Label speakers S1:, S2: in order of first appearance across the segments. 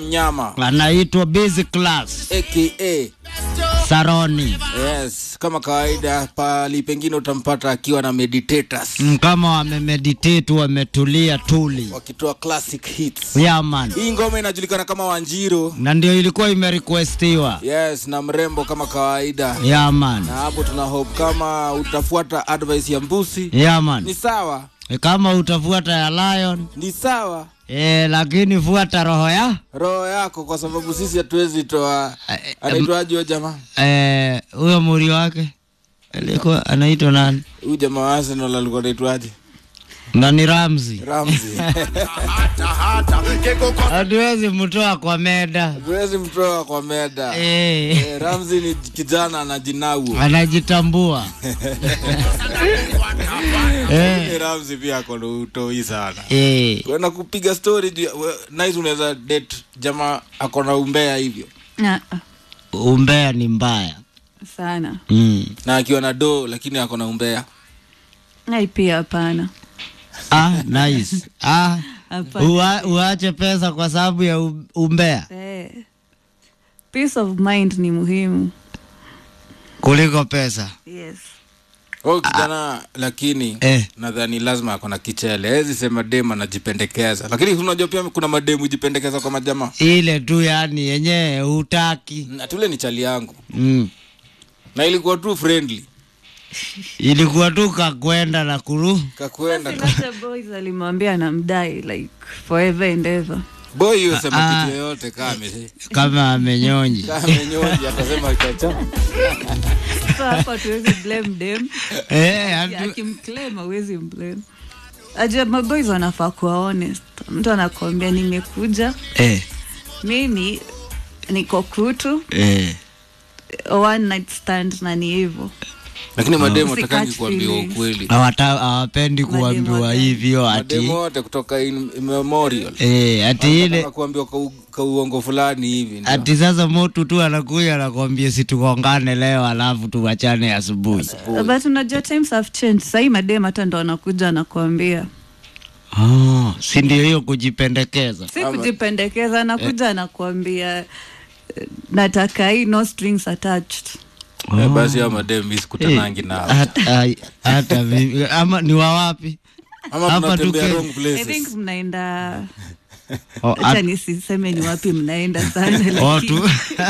S1: Nyama
S2: anaitwa Busy Class
S1: aka
S2: Saroni.
S1: yes, kama kawaida, pali pengine utampata akiwa na meditators
S2: Mm, Kama wamemeditate wametulia tuli.
S1: wakitoa classic hits.
S2: Yeah man.
S1: Hii ngoma inajulikana kama Wanjiro.
S2: Na ndio ilikuwa imerequestiwa.
S1: Yes, na mrembo kama kawaida.
S2: Yeah man.
S1: Na hapo tuna hope kama utafuata advice ya Mbusi
S2: Yeah
S1: ni
S2: man.
S1: sawa,
S2: Kama utafuata ya Lion,
S1: ni sawa
S2: eh, lakini fuata roho ya
S1: roho yako, kwa sababu sisi hatuwezi toa.
S2: Eh,
S1: Anaitwaje huyo jamaa?
S2: eh, huyo muri wake alikuwa anaitwa nani?
S1: Huyu jamaa wa Arsenal alikuwa anaitwaje?
S2: Nani Ramsey.
S1: Ramsey.
S2: Hatuwezi mtoa kwa meda.
S1: Hatuwezi mtoa kwa meda.
S2: Eh,
S1: Eh, Ramsey ni kijana anajinau.
S2: anajitambua. eh,
S1: Ramsey pia ako na utoi sana.
S2: eh.
S1: Kwenda kupiga story juu ya- we- nice unaweza date jamaa ako na umbea hivyo.
S3: Ah, ah,
S2: Umbea ni mbaya.
S3: sana
S2: Mm.
S1: Na akiwa na do lakini ako na umbea.
S3: ai pia hapana
S2: Ah, nice. Ah,
S3: hapana
S2: ua, uache pesa kwa sababu ya u- umbea
S3: Eh, peace of mind ni muhimu
S2: kuliko pesa.
S3: yes
S1: Huyu kijana lakini
S2: Eh.
S1: nadhani lazima ako na kichele. Hawezi sema dem anajipendekeza. Lakini unajua pia kuna mademu hujipendekeza kwa majamaa.
S2: Ile tu yani yenyewe hutaki.
S1: Na tule ni chali yangu.
S2: Mm.
S1: Na ilikuwa tu friendly.
S2: Ilikuwa tu kakwenda na kuru.
S1: Kakwenda.
S3: Sasa boys alimwambia anamdai like forever and ever
S1: Boy hiyo sema
S2: Ah.
S1: kitu yoyote kama ame-
S2: kama amenyonji.
S1: kama amenyoji atasema chacha.
S3: so hapa tuwezi blame dem
S2: Eh, hatu-
S3: akimclaim awezi mblame aja maboys wanafaa kuwa honest mtu anakuambia nimekuja
S2: eh,
S3: mimi niko kutu
S2: eh.
S3: one night stand na ni hivyo
S1: Lakini mademu
S3: Usikatch
S1: atakangi kuambiwa
S3: feelings.
S1: ukweli.
S2: Hawata- hawapendi kuambiwa
S3: Mademo
S2: hivyo
S1: Mademu
S2: ati
S1: wote kutoka in memorial.
S2: eh, ati ile
S1: kuambiwa kwa, kwa uongo fulani hivi. ndio.
S2: ati sasa motu tu anakuja anakwambia situkongane leo alafu tuwachane asubuhi.
S3: but unajua times have changed sahii madem hata ndo anakuja anakuambia
S2: Oh, si ndio hiyo kujipendekeza?
S3: si kujipendekeza anakuja anakuambia eh, nataka hii no strings attached
S1: Eh, basi hao mademu mimi sikutanangi nao.
S2: Hata ai- hata mimi ama ni wa wapi?
S1: Ama
S2: hapa
S1: tunatembea
S2: tuke-
S1: wrong
S3: i
S1: places.
S3: think mnaenda
S2: Oh,
S3: hacha
S2: at-
S3: nisiseme ni wapi mnaenda sana
S2: oh,
S3: lakini
S2: tu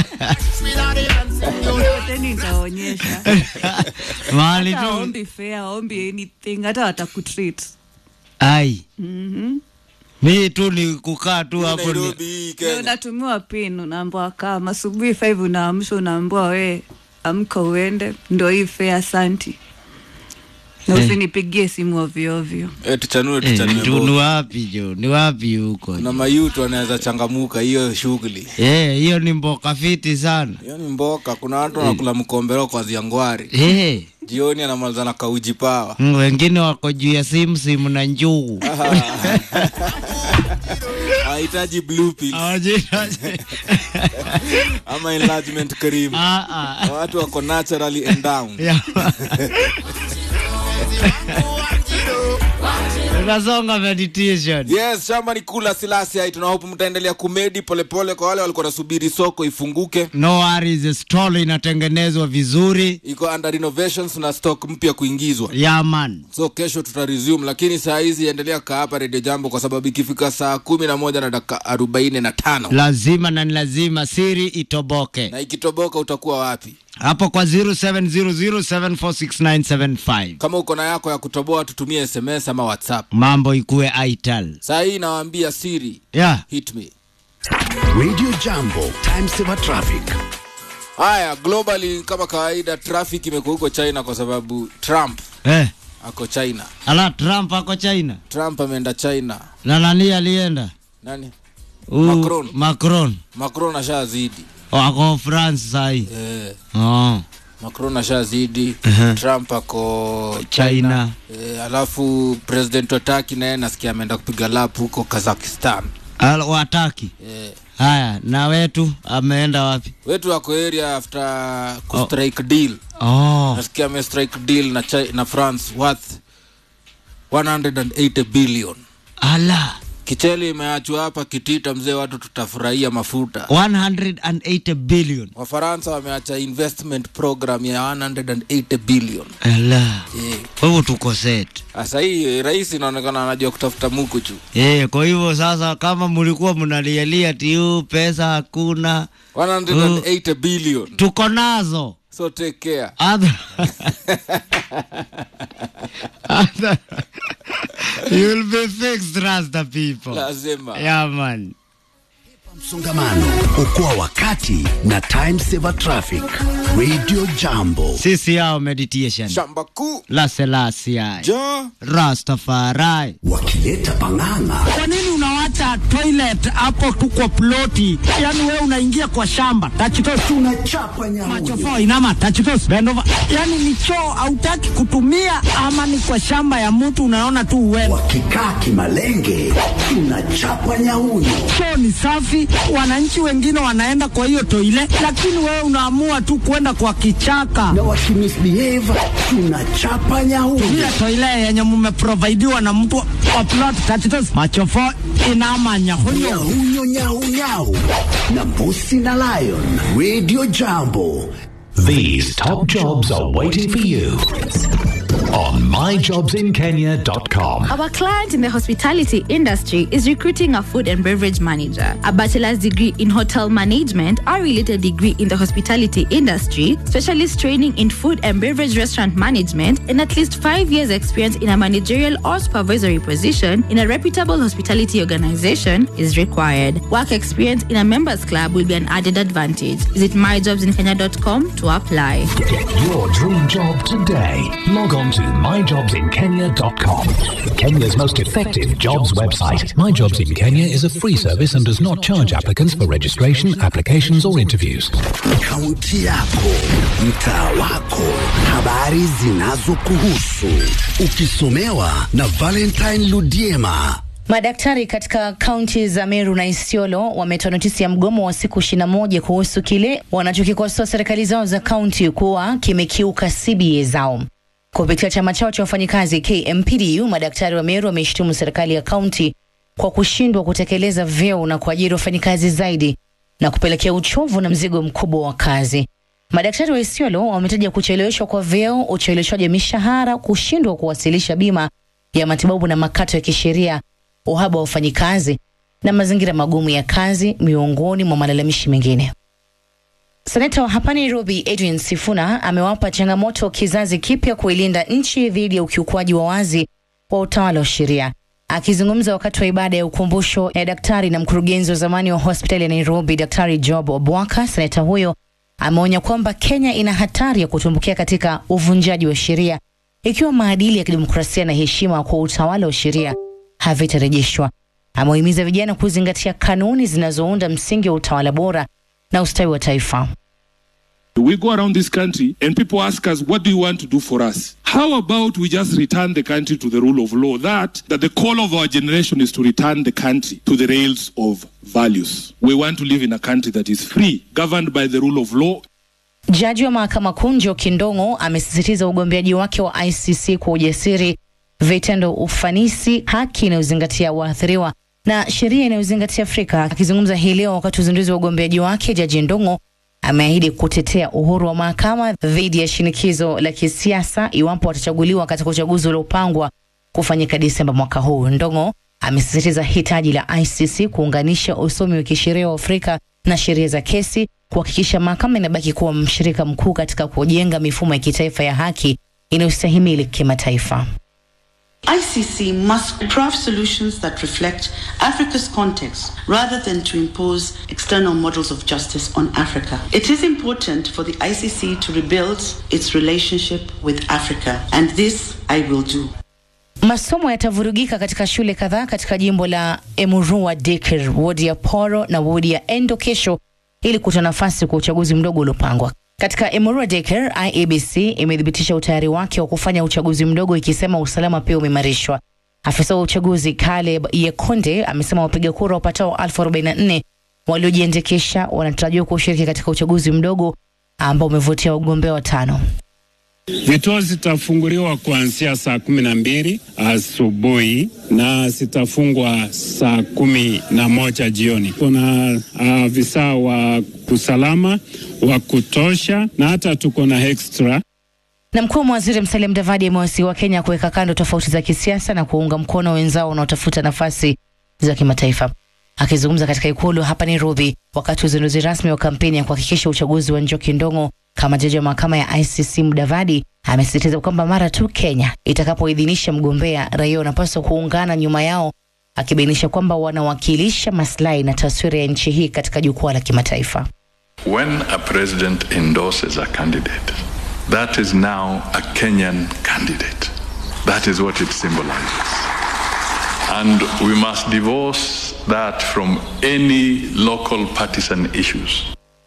S3: teni nitaonyesha
S2: mahali
S3: hata
S2: tu
S3: ombi fair ombi anything hata watakutreat
S2: ai
S3: Mhm.
S2: mi tu ni kukaa tu hapo ni-
S1: Nairobi hii
S3: Ndio
S1: Kenya.
S3: unatumiwa pin unaambwa kama asubuhi 5 unaamsha unaambua we amka uende ndo hii fea santi na
S2: Eh.
S3: usinipigie simu ovyoovyo
S1: Eh, tuchanue
S2: Eh,
S1: tuchanue.
S2: tu- ni
S1: both.
S2: wapi jo ni wapi huko
S1: Kuna mayutu wanaweza changamuka hiyo shughuli.
S2: Eh, hiyo ni mboka fiti sana
S1: Hiyo ni mboka. Kuna watu wanakula mkombero kwa ziangwari.
S2: Eh,
S1: Jioni anamaliza na kauji pawa.
S2: mm, wengine wako juu ya simu simu na njugu
S1: Hahitaji blue pills
S2: Hawajui-
S1: ama enlargement cream.
S2: Ah, ah.
S1: Watu wako naturally endowed.
S2: Ya. Tunasonga meditation
S1: Yes, shamba ni kula silasi hai. Tunahope mtaendelea kumedi polepole kwa wale walikuwa nasubiri soko ifunguke.
S2: no worries stall inatengenezwa vizuri
S1: Iko under renovations na stock mpya kuingizwa.
S2: yaman
S1: so kesho tuta resume lakini saa hizi endelea kaa hapa redio jambo kwa sababu ikifika saa kumi na moja na dakika arobaini na tano
S2: lazima na ni lazima siri itoboke
S1: na ikitoboka utakuwa wapi
S2: hapo kwa 0700746975
S1: kama uko na yako ya kutoboa tutumie sms ama whatsapp
S2: mambo ikuwe ital
S1: saa hii nawaambia siri
S2: yeah.
S1: hit me
S4: Radio Jambo, time saver traffic.
S1: haya globally kama kawaida traffic imekuwa huko china kwa sababu trump
S2: eh.
S1: ako china
S2: ala trump ako china
S1: trump ameenda china
S2: na nani alienda
S1: nani
S2: Huyu
S1: Macron.
S2: macron
S1: macron ashazidi
S2: ako france sahi
S1: eh,
S2: oh.
S1: macron ashazidi
S2: Mhm.
S1: trump ako
S2: china
S1: E, alafu president wa Turkey naye nasikia ameenda kupiga lap huko Kazakhstan.
S2: Al- wataki
S1: E,
S2: haya na wetu ameenda wapi
S1: wetu wako area after kustrike deal.
S2: oh.
S1: Nasikia ame strike deal na, Chi- na France worth 180 billion.
S2: ala
S1: kichele imeachwa hapa kitita mzee watu tutafurahia mafuta
S2: 180 billion
S1: wafaransa wameacha investment program ya 180 billion
S2: ala
S1: Eh,
S2: kwa hivyo tuko set
S1: sasa hii rais inaonekana anajua kutafuta mukuchu
S2: Eh, kwa hivyo sasa kama mlikuwa mnalialia tiu pesa hakuna
S1: 180 billion
S2: tuko nazo
S1: so take care
S2: Other... Other... You'll be fixed, Rasta people.
S1: lazima
S2: Yeah, man.
S4: Msongamano, okoa wakati na time saver traffic. Radio Jambo.
S2: Sisi yao meditation.
S1: shamba kuu
S2: La Selassie.
S1: jo
S2: Rastafari.
S4: Wakileta pang'ang'a
S5: Kwa nini unawacha toilet hapo tu kwa ploti? Yaani wewe unaingia kwa shamba. Tachitos
S4: tunachapa nyamuyo.
S5: machofo inama tachitos bend over. Yaani ni choo hautaki kutumia ama ni kwa shamba ya mtu unaona tu uwewe.
S4: Wakikaa kimalenge, tunachapa nyauyo.
S5: Choo ni safi, wananchi wengine wanaenda kwa hiyo toile, lakini wewe unaamua tu kwenda kwa kichaka.
S4: Na wakimisbehave, tunachapa nyauyo.
S5: Ile toile yenye mumeprovidiwa na mtu wa plot tachitos machofo inama nyahunyo.
S4: Nyauyo, nyau, nyau. Na mbusi na lion. Radio Jambo.
S6: These top jobs are waiting for you on myjobsinkenya.com.
S7: Our client in the hospitality industry is recruiting a food and beverage manager, a bachelor's degree in hotel management, a related degree in the hospitality industry, specialist training in food and beverage restaurant management, and at least five years' experience in a managerial or supervisory position in a reputable hospitality organization is required. Work experience in a members club will be an added advantage. Visit myjobsinkenya.com to apply.
S6: Get your dream job today. Log on to myjobsinkenya.com. Kenya's most effective jobs website.
S8: My Jobs in Kenya is a free service and does not charge applicants for registration, applications, or interviews.
S4: Kaunti yako, mtaa wako, habari zinazokuhusu, ukisomewa na Valentine Ludiema.
S9: Madaktari katika kaunti za Meru na Isiolo wametoa notisi ya mgomo wa siku 21 kuhusu kile wanachokikosoa serikali zao za kaunti kuwa kimekiuka CBA zao. Kupitia chama chao cha wafanyikazi KMPDU, madaktari wa Meru wameishtumu serikali ya kaunti kwa kushindwa kutekeleza vyeo na kuajiri wafanyikazi zaidi na kupelekea uchovu na mzigo mkubwa wa kazi. Madaktari wa Isiolo wametaja kucheleweshwa kwa vyeo, ucheleweshwaji wa mishahara, kushindwa kuwasilisha bima ya matibabu na makato ya kisheria, uhaba wa wafanyikazi na mazingira magumu ya kazi, miongoni mwa malalamishi mengine. Seneta wa hapa Nairobi Adrian Sifuna amewapa changamoto kizazi kipya kuilinda nchi dhidi ya ukiukwaji wa wazi wa utawala wa sheria. Akizungumza wakati wa ibada ya ukumbusho ya daktari na mkurugenzi wa zamani wa hospitali ya Nairobi, Daktari Job Obwaka, seneta huyo ameonya kwamba Kenya ina hatari ya kutumbukia katika uvunjaji wa sheria ikiwa maadili ya kidemokrasia na heshima kwa utawala wa sheria havitarejeshwa. Amewahimiza vijana kuzingatia kanuni zinazounda msingi wa utawala bora na ustawi wa taifa.
S10: We go around this country and people ask us, what do you want to do for us? How about we just return the country to the rule of law? That, that the call of our generation is to return the country to the rails of values. We want to live in a country that is free, governed by the rule of law,
S9: Jaji wa mahakama kuu Njoki Ndong'o amesisitiza ugombeaji wake wa ICC kwa ujasiri, vitendo, ufanisi, haki inayozingatia waathiriwa na sheria inayozingatia Afrika. Akizungumza hii leo wakati wa uzinduzi wa ugombeaji wake, Jaji Ndong'o ameahidi kutetea uhuru wa mahakama dhidi ya shinikizo la kisiasa iwapo watachaguliwa katika uchaguzi uliopangwa kufanyika Disemba mwaka huu. Ndong'o amesisitiza hitaji la ICC kuunganisha usomi wa kisheria wa Afrika na sheria za kesi, kuhakikisha mahakama inabaki kuwa mshirika mkuu katika kujenga mifumo ya kitaifa ya haki inayostahimili kimataifa.
S11: ICC must craft solutions that reflect Africa's context rather than to impose external models of justice on Africa. It is important for the ICC to rebuild its relationship with Africa, and this I will do.
S9: Masomo yatavurugika katika shule kadhaa katika jimbo la Emurua Dikir, wodi ya Poro na wodi ya Endo kesho ili kutoa nafasi kwa uchaguzi mdogo uliopangwa. Katika Emurua Dikir, IEBC imethibitisha utayari wake wa kufanya uchaguzi mdogo ikisema usalama pia umeimarishwa. Afisa wa uchaguzi Caleb Yekonde amesema wapiga kura wapatao elfu arobaini na nne waliojiandikisha wanatarajiwa kushiriki katika uchaguzi mdogo ambao umevutia wagombea watano.
S12: Vituo zitafunguliwa kuanzia saa kumi na mbili asubuhi na zitafungwa saa kumi na moja jioni. Kuna afisa uh, wa usalama wa kutosha na hata tuko na extra
S9: na mkuu wa waziri Musalia Mudavadi amewasihi wa Kenya kuweka kando tofauti za kisiasa na kuunga mkono wenzao wanaotafuta nafasi za kimataifa. Akizungumza katika ikulu hapa Nairobi wakati wa uzinduzi rasmi wa kampeni ya kuhakikisha uchaguzi wa Njoki Ndong'o kama jaji wa mahakama ya ICC, Mudavadi amesisitiza kwamba mara tu Kenya itakapoidhinisha mgombea, raia wanapaswa kuungana nyuma yao, akibainisha kwamba wanawakilisha maslahi na taswira ya nchi hii katika jukwaa la kimataifa.
S13: When a president endorses a candidate, that is now a Kenyan candidate. That is what it symbolizes. And we must divorce that from any local partisan issues.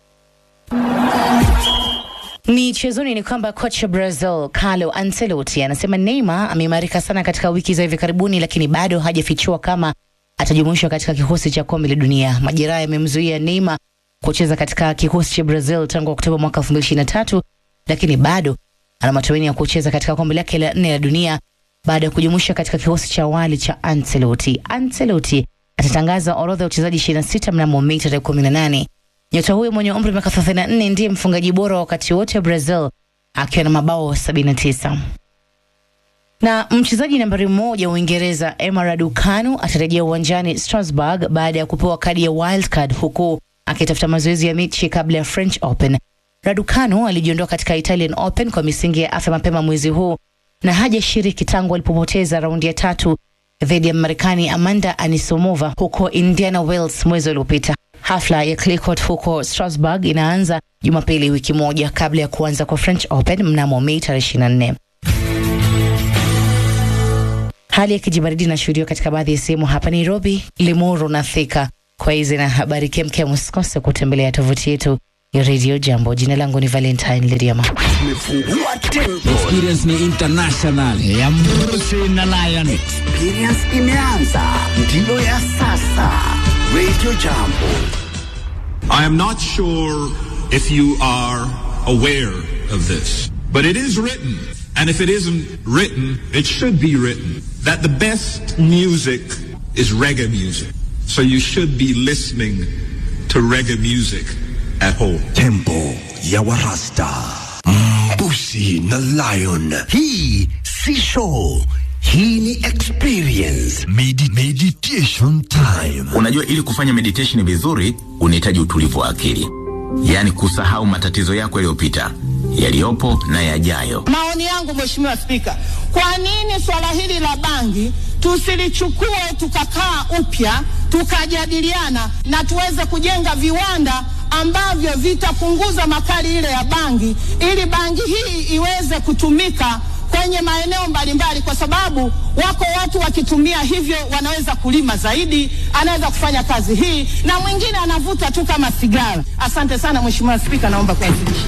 S9: Michezoni ni kwamba kocha Brazil Carlo Ancelotti anasema Neymar ameimarika sana katika wiki za hivi karibuni, lakini bado hajafichua kama atajumuishwa katika kikosi cha kombe la dunia. Majeraha yamemzuia Neymar kucheza katika kikosi cha Brazil tangu Oktoba mwaka 2023, lakini bado ana matumaini ya kucheza katika kombe lake la nne la dunia baada ya kujumuishwa katika kikosi cha awali cha Ancelotti. Ancelotti atatangaza orodha ya wachezaji 26 mnamo Mei tarehe 18. Nyota huyo mwenye umri wa miaka 34 ndiye mfungaji bora wakati wote wa Brazil akiwa na mabao 79. Na mchezaji nambari moja wa Uingereza Emma Raducanu atarejea uwanjani Strasbourg baada ya kupewa kadi ya wild card huku akitafuta mazoezi ya mechi kabla ya French Open. Raducanu alijiondoa katika Italian Open kwa misingi ya afya mapema mwezi huu na hajashiriki tangu alipopoteza raundi ya tatu dhidi ya Marekani Amanda Anisomova huko Indiana Wells mwezi uliopita. Hafla ya clay court huko Strasbourg inaanza Jumapili, wiki moja kabla ya kuanza kwa French Open mnamo Mei tarehe 24. Hali ya kijibaridi inashuhudiwa katika baadhi ya sehemu hapa Nairobi, Limuru na Thika. Kwa hizi na habari kemkem, usikose kutembelea tovuti yetu ya Radio Jambo. Jina langu ni Valentine Liriama.
S2: Experience ni international ya Mrusi na Lion.
S4: Experience imeanza, ndiyo ya sasa. Radio Jambo.
S14: I am not sure if you are aware of this, but it is written, and if it isn't written, it should be written, that the best music is reggae music. So you should be listening to reggae music at home.
S4: Tempo ya Warasta, Mbusi na Lion. Hii si show, hii ni experience. Medi meditation time.
S15: Unajua, ili kufanya meditation vizuri unahitaji utulivu wa akili, yaani kusahau matatizo yako yaliyopita, yaliyopo na yajayo.
S16: Maoni yangu Mheshimiwa Spika, kwa nini swala hili la bangi tusilichukue tukakaa upya tukajadiliana na tuweze kujenga viwanda ambavyo vitapunguza makali ile ya bangi ili bangi hii iweze kutumika kwenye maeneo mbalimbali, kwa sababu wako watu wakitumia hivyo wanaweza kulima zaidi, anaweza kufanya kazi hii, na mwingine anavuta tu kama sigara. Asante sana Mheshimiwa Spika, naomba kuwasilisha.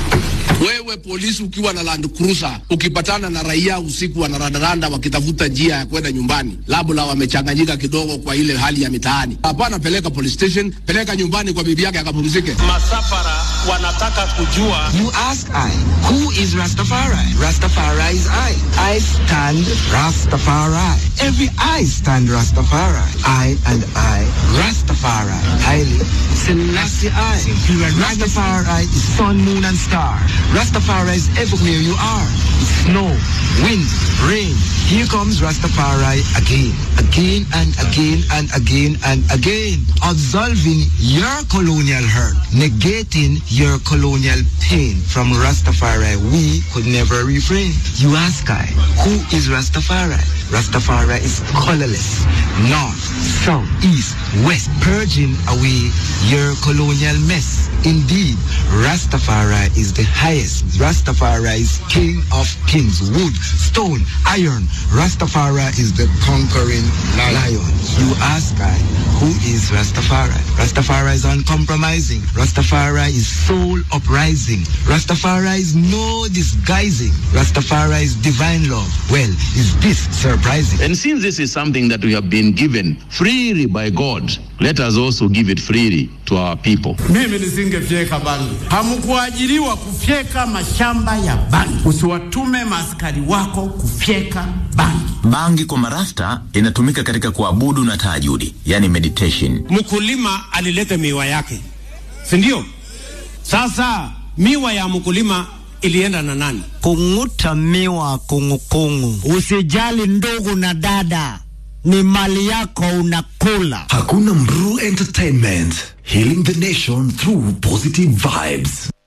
S17: Wewe polisi ukiwa na Land Cruiser ukipatana na raia usiku wanarandaranda wakitafuta njia ya kwenda nyumbani, labda wamechanganyika kidogo kwa ile hali ya mitaani, hapana, peleka police station, peleka nyumbani kwa bibi yake akapumzike.
S18: Masafara wanataka kujua.
S19: You ask I, who is Rastafari? Rastafari is I. I stand Rastafari. Every I stand Rastafari. I and I, Rastafari. Haile Selassie I. Rastafari is sun, moon and star. Rastafari is everywhere you are. Snow, wind, rain. Here comes Rastafari again, again and again and again and again. Absolving your colonial hurt, negating your colonial pain. From Rastafari, we could never refrain. You ask I, who is Rastafari? Rastafari is colorless, north, south, east, west, purging away your colonial mess. Indeed, Rastafari is the highest. Rastafari is king of kings, wood, stone, iron. Rastafari is the conquering lion. You ask I, who is Rastafari? Rastafari is uncompromising. Rastafari is soul uprising. Rastafari is no disguising. Rastafari is divine love. Well, is this surprising?
S20: And since this is something that we have been given freely by God, let us also give it freely to
S14: to our people.
S20: Mimi nisingefyeka bangi. Hamkuajiriwa kufyeka mashamba ya bangi. Usiwatume maaskari wako kufyeka bangi.
S15: Bangi kwa marasta inatumika katika kuabudu na tahajudi, yani meditation.
S21: Mkulima alileta miwa yake, si ndio? Sasa miwa ya mkulima ilienda na nani?
S5: Kung'uta miwa kungukungu. Usijali ndugu na dada, ni mali yako unakula.
S4: Hakuna Mru Entertainment, healing the nation through positive vibes.